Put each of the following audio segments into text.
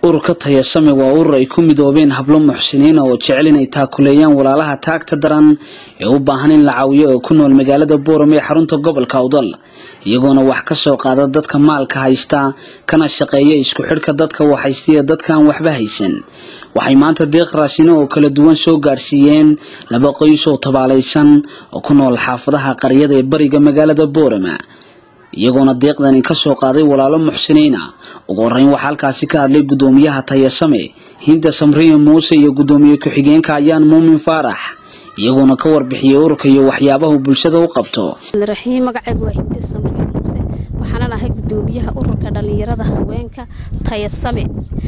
ururka tayasame waa urur ay ku midoobeen hablo muxsiniina oo jecel inay taakuleeyaan walaalaha taagta daran ee u baahan in la caawiyo oo ku nool magaalada boorame ee xarunta gobolka awdal iyagoona wax ka soo qaada dadka maalka haysta kana shaqeeya isku xidhka dadka waxhaystiya dadkaan waxba haysan waxay maanta deeq raasino oo kala duwan soo gaadhsiiyeen laba qoys oo tabaalaysan oo ku nool xaafadaha qaryada ee bariga magaalada boorama iyagoona deeqdani ka soo qaaday walaalo muxsiniina ugu horreyn waxaa halkaasi ka hadlay guddoomiyaha tayasame hinda samriya muuse iyo guddoomiye ku-xigeenka ayaan muumin faarax iyagoona ka warbixiyey ururka iyo waxyaabahu bulshada u qabto raxiim magacaygu waa hinde samriya muuse waxaanan ahay guddoomiyaha ururka dhallinyarada haweenka tayasame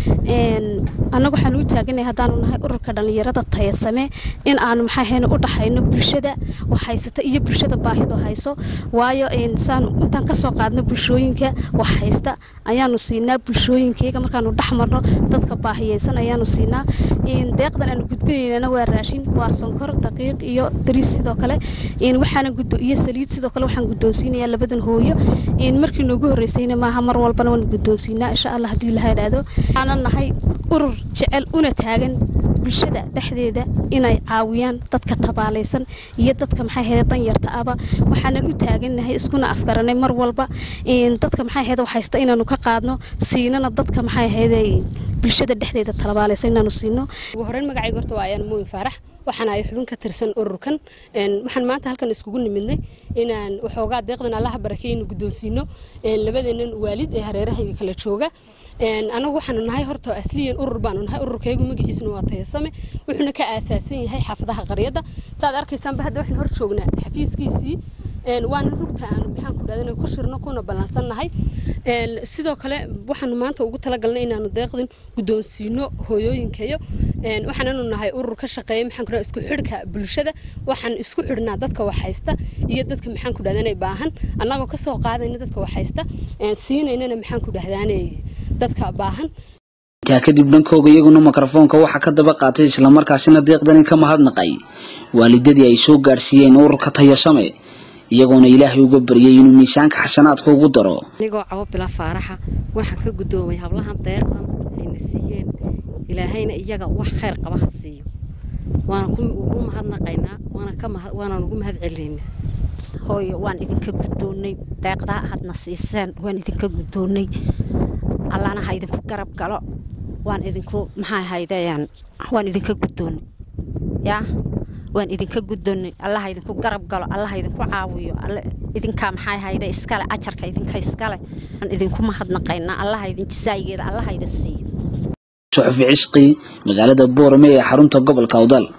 annagu waxaan u taaganay haddaanu nahay ururka dhallinyarada tayasame in aanu maxaahayn u dhaxayno bulshada wax haysata iyo bulshada baahido hayso waayo saan intaan kasoo qaadno bulshooyinka wax haysta ayaanu siinaa bulshooyinkeyga markaanu dhex marno dadka baahiyeysan ayaanu siinaa deeqdan aanu gudbinaynana waa raashin waa sonkor daqiiq iyo dariis sidoo kale waxaana iyo saliid sidoo kale waxaan guddoonsiinayaa labadan hooyo markii noogu horreysayna maaha mar walbana waan guddoonsiinaa insha allah haddii ilaha idhaahdo waxaanan nahay urur jecel una taagan bulshada dhexdeeda inay caawiyaan dadka tabaalaysan iyo dadka maxay ahayde danyarta aba waxaanan u taagannahay iskuna afgaranay mar walba dadka maxay ahayde haysta inaanu ka qaadno siinana dadka maxay ahayde bulshada dhexdeeda tabaalaysan inaanu siino ugu horreyn magacayga horta waa ayaan muumin faarax waxaan ahay xubin ka tirsan ururkan waxaan maanta halkan iskugu nimidnay inaan waxoogaa deeqdan allaha barakeynu guddoonsiino labadeenan waalid ee hareerahayga kala jooga anagu waxaanu nahay horta asliyan urur baanu nahay ururkaygu magaciisuna waa tayasame wuxuuna ka aasaasan yahay xaafadaha qaryadda saaad arkaysaanba hadda waxaan hor joognaa xafiiskiisii waana rugta aanu maxaan ku dhahdan ku shirno kuna ballansannahay sidoo kale waxaanu maanta ugu talagalnay inaanu deeqdin guddoonsiino hooyooyinkayo waxaananu nahay urur ka shaqeeya maxaan ku dhahda isku xidhka bulshada waxaan isku xidhnaa dadka wax haysta iyo dadka maxaan ku dhahdanay baahan annagoo kasoo qaadayna dadka wax haysta siinaynana maxaan ku dhahdaanay dadka baahan intaa kadib dhankooga iyaguna mikrofoonka waxaa ka daba qaatay islamarkaasina deeqdani ka mahadnaqay waalidadii ay soo gaadhsiiyeen ururka tayasame iyagoona ilaahay uga baryay inuu miisaanka xasanaadka ugu daro anigoo cabo bila faaraxa waxaan ka guddoomay hablahan deeqdan ayna siiyeen ilaahayna iyaga wax khayr qaba ha siiyo waana ugu mahadnaqaynaa waanaan ugu mahad celinaynaa hooyo waan idinka guddoonnay deeqdaa hadna siiseen waan idinka guddoonnay allana ha idinku garab galo waan idinku maxaa haydeen waan idinka guddoonnay yaa waan idinka guddoonnay allaha idinku garab galo allaha idinku caawiyo idinkaa maxaa hayde iskale ajarka idinka iskale waan idinku mahadnaqaynaa allaha idin jisaayigeeda allaha idin siiyo suxufi cisqi magaalada boorame ee xarunta gobolka awdal